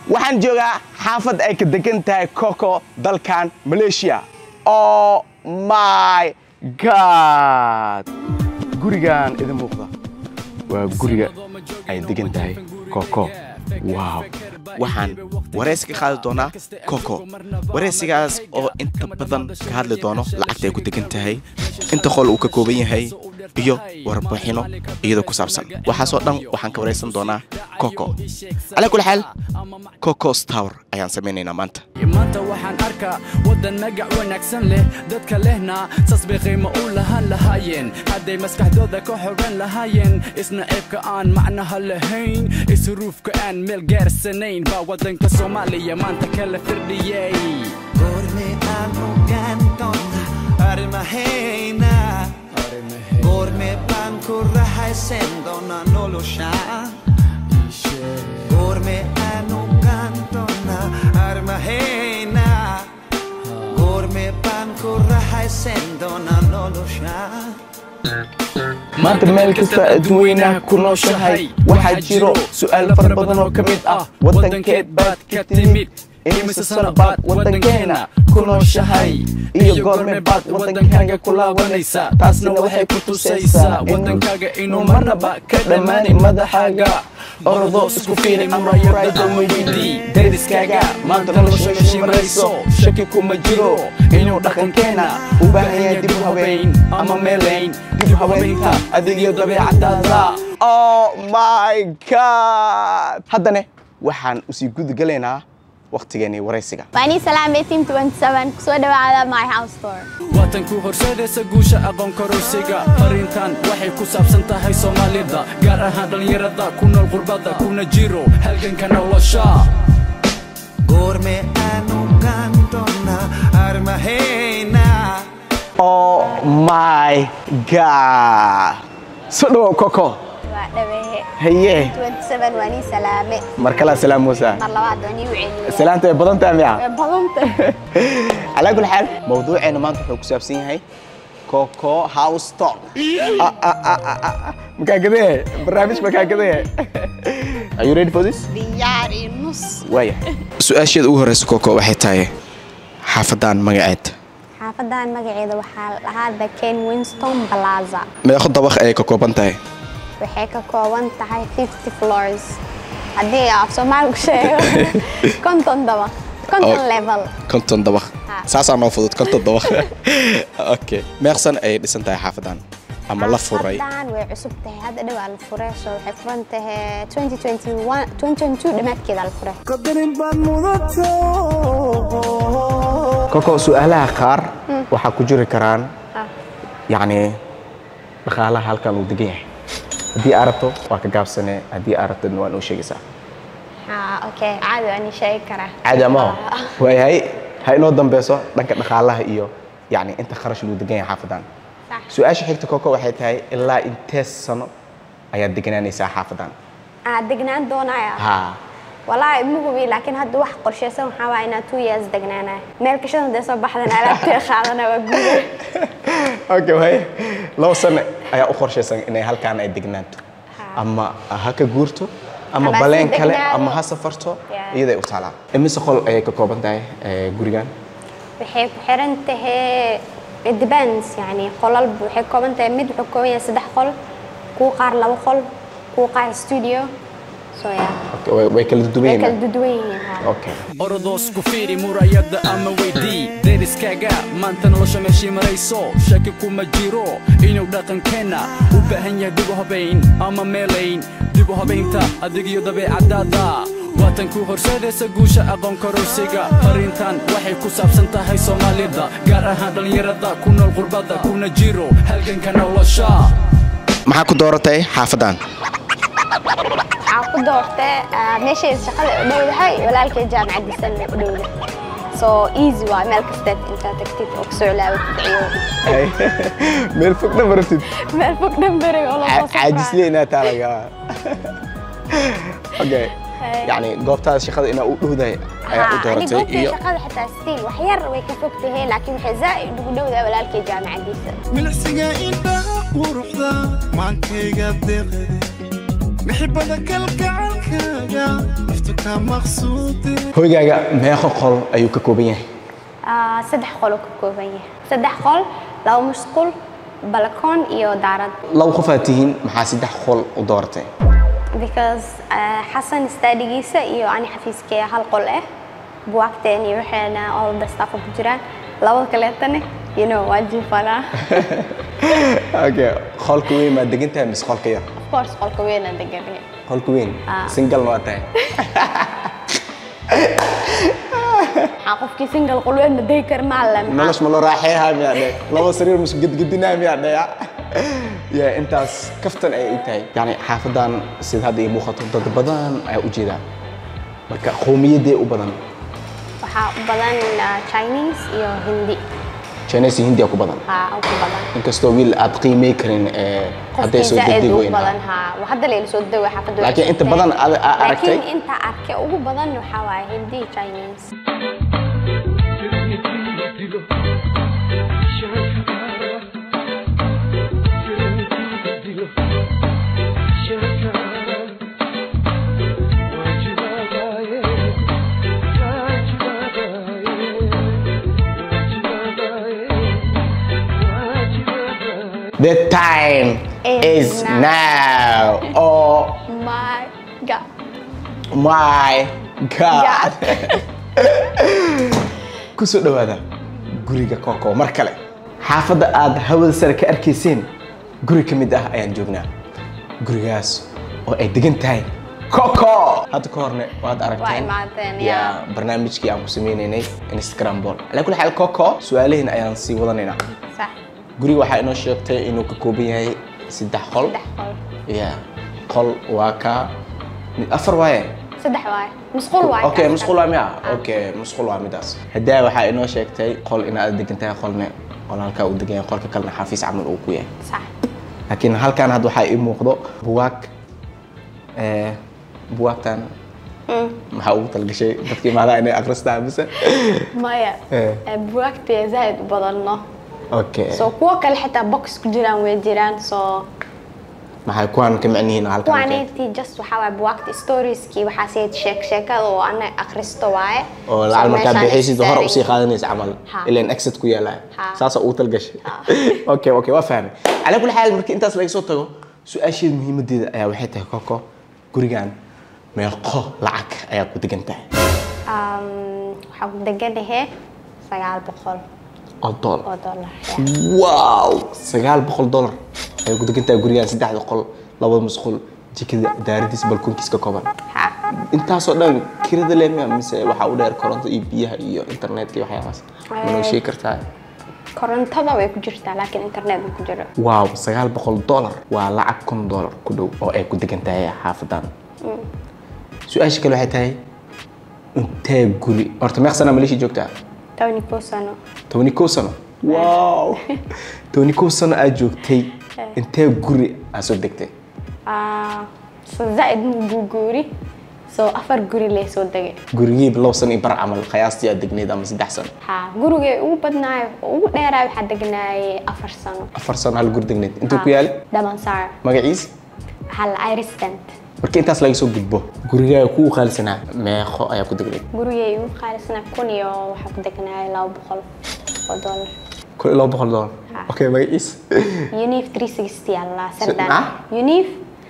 waxaan joogaa xaafad ay ka degan tahay coco dalkan malaysia oh my god gurigan idin muuqda waa guriga ay degan tahay coco wow waxaan waraysi ka qaadi doonaa coco waraysigaas oo inta badan ka hadli doono lacagta ay ku degan tahay inta qol uu ka kooban yahay iyo warbixino iyadoo ku saabsan waxaasoo dhan waxaan ka waraysan doonaa coco calaa kulli xaal coco stower ayaan samaynaynaa maanta maanta waxaan arkaa waddan magac wanaagsan leh dadka lehna saas bay qiimo u lahaan lahaayeen hadday maskaxdooda ka xogan lahaayeen isna ceebka aan macnaha lahayn isruufka aan meel gaarsanayn baa waddanka soomaaliya maanta kala firdhiyey Gorme anu gantona armahena Gorme banku rahaisendona nolosha Gorme anu gantona armahena Gorme banku rahaisendona nolosha maanta meel kasta adduweynaha ku nooshahay waxaa jiro su'aal fara badan oo ka mid ah waddankeed baad ka timid imise sano baad waddankeena ku nooshahay iyo goorme baad waddankaaga ku laabanaysa taasna waxay ku tusaysaa waddankaaga inuu marnaba ka dhammaanay madaxaaga ordo isku fiiri amrayada weydi deriskaaga maanta nolosha shimarayso shaki kuma jiro inuu dhaqankeena u baahan yahay dib u habeyn ama meelayn dib u habeynta adigiyo dabeecadaada oh my god haddane waxaan usii gudagalaynaa waqtigeenii waraysiga وأني سلام بيتيم 27 كسو دواء على ماي هاوس ستور waatanku horseedaysa guusha aqoon kororsiga arrintan waxay ku saabsan tahay soomaalida gaar ahaan dhallinyarada ku nool qurbada kuna jiro halganka nolosha Gorme anu gantona armahena oh my god soo dhawow coco ودواء haye 27 وأني سلامة mar kalaa salaam muusa مرلبات وأني وعيني salaanta way badan tahay miya بضمت على كل حال موضوعنا ما نحن كسابسين هاي كوكو هاوس توك مكان كده برنامج مكان كده Are you ready for this? دياري نص وايا سؤاشيد ugu horeysa كوكو waxay tahay xaafadan magaceed xaafadan magaceeda waxaa lahaa the ken winston plaza meeqo dabaq ayay ka kooban tahay waxay ka kooban tahay 50 floors haddii af soomaali ku sheego konton dabaq konton Oh. level konton dabaq Ha. saasaa noo fudud konton dabaq okay meeqsan ayay dhisan tahay xaafadan ama la furay xaafadan way cusub tahay hadda dhowaa la furay so waxay furan tahay 2021 2022 dhammaadkeeda la furay Qadarin baad mudato koko su'aalaha qaar waxaa ku jiri karaan Ah. yacni dhaqaalaha halkan uu degan yahay haddii aad rabto waa ka gaabsane haddii aad rabtona waa noo sheegaysaa Ah, okay caadi waan ii sheegi karaa caadi amaho waayahay ha inoo dambeyso dhanka dhaqaalaha iyo yacni inta kharash luu degan yahay xaafadan Sax. su-aasha xigta koko waxay tahay ilaa intee sano ayaad deganaanaysaa xaafadan ah degnaan doonaya ha walaahi ma hubi laakiin hadda wax qorshaysan waxaa waa inaa two years degnaanaya meel kashada hadee soo baxdan alaabtee qaadana waa guuda okay waay laba sano ayaa u qorshaysan inay halkaan ay degnaanto Ha. ama ha ka guurto ama Ama baleen si kale degnaado. ama ha safarto Yeah. iyaday u taalaa imise qol ayay ka kooban tahay eh, gurigan waxay ku xiran tahay it depends yani qolal waxay ka kooban tahay mid wuxuu ka kooban yahay saddex qol kuwa qaar laba qol kuwa qaar studio so yeah Okay, way- way kala duwan way kala yihiin duduwan yihiin ha. okay orodoos ku fiiri murayada ama weydii deriskaaga maanta nolosha meeshii marayso shaki kuma jiro inuu dhaqankeenna u baahan yahay dib u habayn ama meelayn dib u habaynta adigiyo dabeecadaada waatan ku horseedaysa guusha aqoon kororsiga arrintan waxay ku saabsan tahay soomaalida gaar ahaan dhallinyarada ku nool qurbada kuna jiro halganka nolosha maxaa ku dooratay xaafadan waxaa ku doortay ah, meeshay shaqada u dhowdahay walaalkay jaamacadiisan u dhowda so easy waa meel kasteed intaa tagtid oo kasoo ilaawatid iyo meel fog dhan baratid meel fog dhanberiga oo lasoo safraa. caajisle inaad taa laga okay yacni goobtaada shaqada inaa u dhowdahay ayaa u ani dooratay goobtay iyo shaqada xitaa stiil wax yar way ka fog tahay laakiin waxay zaa'id ugu dhowdahay walaalkay jaamacadiisa milcsiga indhaha quruxda maankayga deeqade mixibada kalgacalkaaga naftu ka maqsuudi hoygaaga meeqo qol ayuu ka kooban yahay Ah, saddex qol uu ka kooban yahay saddex qol laba musqul balkoon iyo daarad laba qof aad tihiin maxaa saddex qol u dooratay because ah, xasan staadigiisa iyo ani xafiiskee hal qol ah buwaagteen iyo waxeena all the stuff ku jiraan labada kaleetana you know waa jiifanaa okay qolka weyn maad degan tahay mise qolka yar of course qolka weynaa deganay qolka weyn Ah. singalna waa tahay waxaa qofkii single qol weyn ma degi kara maala nolosh ma loo raaxeeyaa miyaa dhe laba sariir mus gedgedinaa miyaa dheya ya intaas kaftan ayay i tahay yani xaafadan sida hadda ii muuqato dad badan ayaa u jeedaa marka qowmiyadee u badan waxaa u badan ah, chinese iyo hindi chinese iyo hindiya ku badan haa u ku badan inkastoo wiil aad qiimey karin eh, hadday qofkii soo zaaid degdeg ugu weyn badan haa waa hadda layla soo dego xaafadda way Laakiin inta cusubtahay. badan aad- aad aragtay? laakiin inta arkay ugu badan waxaa waaye hindi iyo chinese the time is Is now oh my god my god ku soo dhowaada guriga koko mar kale xaafadda aad hawada sare ka arkayseen guri ka mid ah ayaan joognaa gurigaas oo ay degan tahay koko hadda ka horne waad aragteen imaateen, Ya, yaa. barnaamijkii aan ku sameynaynay instagram ball alaa kulli xaal koko su-aalahiin ayaan sii wadanaynaa sax guriga waxaa inoo sheegtay inuu ka kooban yahay saddex qol saddex qol ya qol waa ka mid afar waaye saddex waaye musqul waaye okay kaas. musqul waa miya okay musqul waa midaas hadaa waxaa inoo sheegtay qol inaad degan tahay qolne qol halkaa uu degan yahay qolka kalena xafiis camal uu ku yahay sax laakiin halkan hadda waxaa ii muuqdo buwaag eh, buwaagtan maxaa ugu talgashay dadkii maadaa inay akristaan mise maya Eh. eh, buwaagtee zaaid u badanno okay so kuwo kale xitaa box ku jiraan way jiraan so maxay kuwaan ka macnihiin halkan kuwaaneti just waxaa waaye buwaagta storieski waxaa sii sheek sheekada oo ana akhristo waaye oo So lacag markaa meeshaan bixiysid hore istaarin. usii qaadanaysa camal Ha. ilan exit ku yaala Ha. saasa ugu talgashay okay okay waa fahmay calaa kulli xaal markii intaas laga soo tago su-aasheeda muhiimadeeda ayaa waxay tahay koko gurigan meeqo lacag ayaa ku degan tahay Um, waxaa ku deganahe sagaal boqol oo dollar oo dollar wow sagaal boqol dollar ayay ku degan tahay gurigan saddexda qol labada musqul jikada daaradiis balkoonkiis ka kooban ha intaasoo dhan kirada leemiya mise waxaa u dheer koronto iyo biyaha iyo internetka iyo waxyaabaas manoo sheegi kartaa korontada way ku jirtaa laakiin internet ma ku jiro waaw sagaal boqol dollar waa lacag kun dollar ku dhow oo ay ku degan tahay xaafadan su-aasha kale waxay tahay intee guri horta meeq sana maleeshiya joogtaa tobani kow sano tobani kow sano wow tobani kow sano aad joogtay intee guri aad soo degtay Ah, so zaaid mu guguuri so afar guri lee soo degay gurigiiba labo sano iyo bar camal qiyaastii aad degneyd ama saddex sano ha gurigay ugu badnaay ugu dheeraay waxaa degnaayay afar sano afar sano hal guri degneyd intuu ku yaali dhamansaar magaciis hal iristant marka intaas laga soo gudbo gurigaaga ku qaalisanaa meeqo ayaa ku degneyd gurigay ugu qaalisnaa kun iyo waxaa ku degnaayay laba boqol oo dollar kun iyo labo boqol dollar okay magaciis unif 360 allah ah? sardaan unif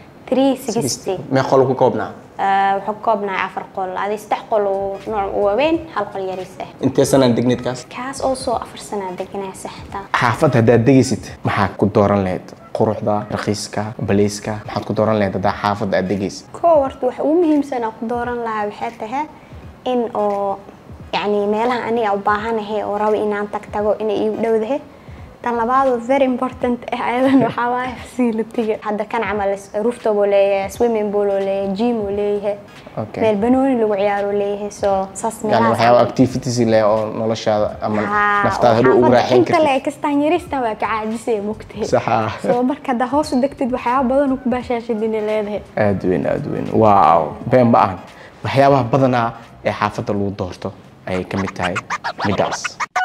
360 meeqo lagu koobnaa Ah, wuxuu ka koobnahay afar qol adi saddex qol oo nooc u waaweyn hal qol yariis ah intee sanaan degneyd kaas kaas oo soo afar sanaa deganaa saxta xaafad haddaad degaysid maxaa ku dooran lahayd quruxda raqiiska baleyska maxaad ku dooran lahayd haddaa xaafadda aad degaysid koo horta waxa ugu muhiimsan aan ku dooran lahaa waxay tahay in oo yacni meelaha aniga u baahanahay oo rabo inaan tag tago inay iigu dhowdahay tan labaad oo very important ah ayadan waxaa waaye facility-ga hadda kan camal rooftop oo leeyahay swimming pool oo leeyahay gym oo leeyahay Okay. meel banooni lagu ciyaaro leeyahay so saas yani meelahaas waxyaaba camal. activities leh oo noloshaada ama Haa, naftaada oo hadhow ugu xaafadda raaxayn inta kartid le kastaan yaristan waa ka caajisay mogtahay Sax ah. soo marka haddaa hoos u degtid waxyaaba badan oo ku baashaashid inay leedahay aad weyn aad weyn wow been ma ahan waxyaabaha badanaa ee xaafadda lagu doorto ayay ka mid tahay midaas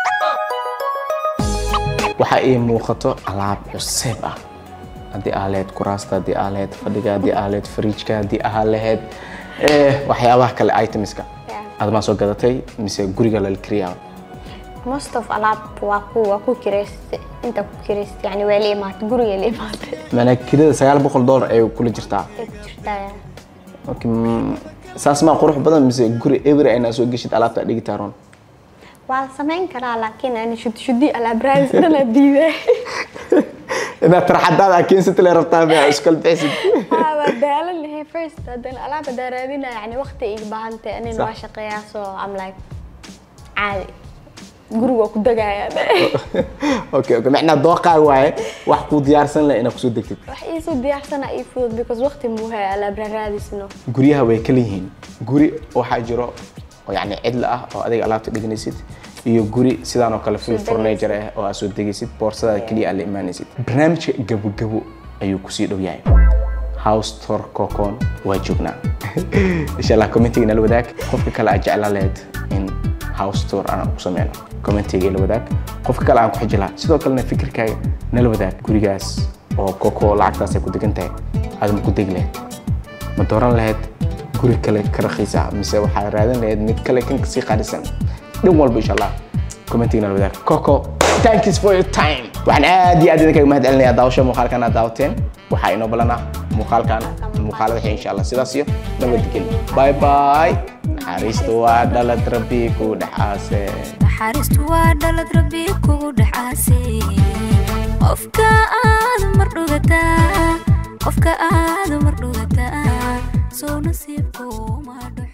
waxaa ii muuqato alaab cuseeb ah haddii aa lahayd kuraasta haddii aa lahayd fadhiga haddii aa lahayd fariijka haddii aa lahayd Eh, waxyaabaha kale itemska Yeah. admaa soo gadatay mise guriga lala kariyaa most of alaab waa ku waa ku kiraysta inta ku kiraysta yani waa la imaatay guriga la imaatay maanaa kirada sagaal boqol dollar ayay kula jirtaa ay ku jirtaa Okay, mm, saas maa qurux badan mise guri every inaa soo geshid alaabta dhigi ron waa la samayn karaa laakiin ani shud shudi alaab raadis dhana diiday inaad tarxadaada keensata le rabtaa ma iskala bixisid Haa, waa daalan lahay first haddana alaab hadaa raadinaya yani waqti iga baahantay anin Sax. waa shaqeeyaa so am like caadi guriga waa ku degaya okay okay macnaa dooqaa waaye wax kuu diyaarsan leh inaad kusoo degtid wax iisoo diyaarsana ii fudud because waqti muu haya alaab raadisno guryaha way kala yihiin guri waxaa jiro oo yacni cidla ah oo adiga alaabta dhiganaysid iyo guri sidaan oo kale full Soo furniture ah oo aad soo degaysid boorsadaada keliya aad la imaanaysid barnaamijka gabogabo ayuu kusii dhow yahay house tour cocon waa joognaa insha allah commentiga nala wadaag qofka kale aad jeclaan lahayd in house tour aan ku sameyno commentiga la wadaag qofka kale aan ku xiji lahaa sidoo kalena fikirkaaga nala wadaag gurigaas oo coco lacagtaas ay ku degan tahay aad ma ku degi lahayd ma dooran lahayd guri kale ka raqiisa mise waxaad raadin lahayd mid kale kan kasii qaalisan dhan walba insha allah commentiga nala wadaag coco thank you for your time waxaan aad iyo aad idinkaga mahad celinayaa daawasho muuqaalkan aad daawateen waxaa inoo balan ah muuqaalkan muuqaalada xigay insha allah sidaas iyo nabadgelyo bye bye naxariista waa dhalad rabbi ku dhexaase naxariistu waa dhalad rabbi kugu dhexaasay qofka aad mar dhugataa qofka aad mar dhugataa soo nasiibku ma dhaco